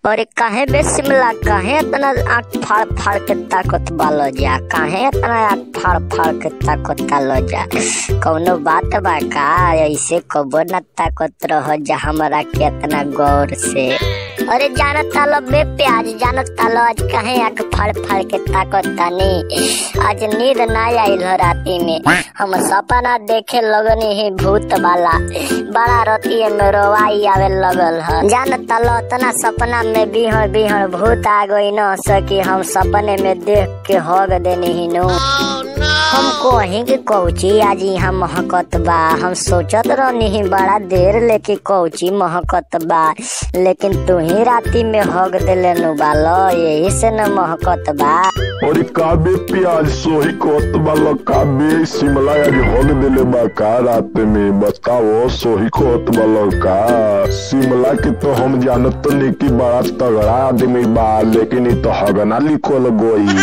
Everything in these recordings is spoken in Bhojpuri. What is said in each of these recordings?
और काहे बे शिमला काहे इतना आँख फाड़ फाड़ के ताकत बालो जा काहे इतना आँख फाड़ फाड़ के ताकत तालो जा कौनो बात बा का ऐसे कबो न ताकत रह जा हमरा के इतना गौर से अरे जानत तालो बे प्याज जानत तालो आज काहे आँख फाड़ फाड़ के ताकत तानी आज नींद ना आइल हो राती में हम सपना देखे लगनी ही भूत वाला बड़ा रतिये में रोवाई आवे लगल ह जानत तालो तना सपना में बिहड़ बिहड़ भूत आ गई न सकी हम सपने में देख के हग देनी ही नु हम कहीं के कौची आज यहाँ महकत बा हम सोचत रहनी ही बड़ा देर लेके कौची महकत बा लेकिन तू ही राती में हग देले नु बालो यही से न महकत बा और काबे प्याज सोही कोत वाला काबे शिमला आज होग दिले बा का रात में बताओ सोही कोत वाला का शिमला के तो हम जानत तो नहीं कि बड़ा तगड़ा आदमी बा लेकिन ये तो हगना लिखल गोई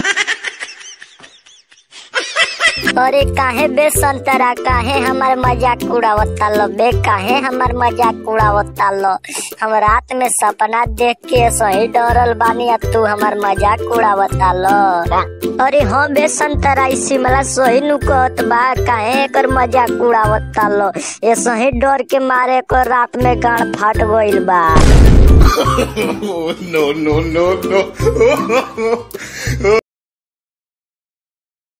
अरे काहे बे संतरा काहे हमार मजाक उड़ावता लो बे काहे हमार मजाक उड़ावता लो हम रात में सपना देख के सही डरल बानी अब तू हमार मजाक उड़ावता लो अरे हाँ बे संतरा ई शिमला सही नु कहत बा काहे एकर मजाक उड़ावता लो ये सही डर के मारे को रात में गाड़ फाट गइल बा no, no, no, no.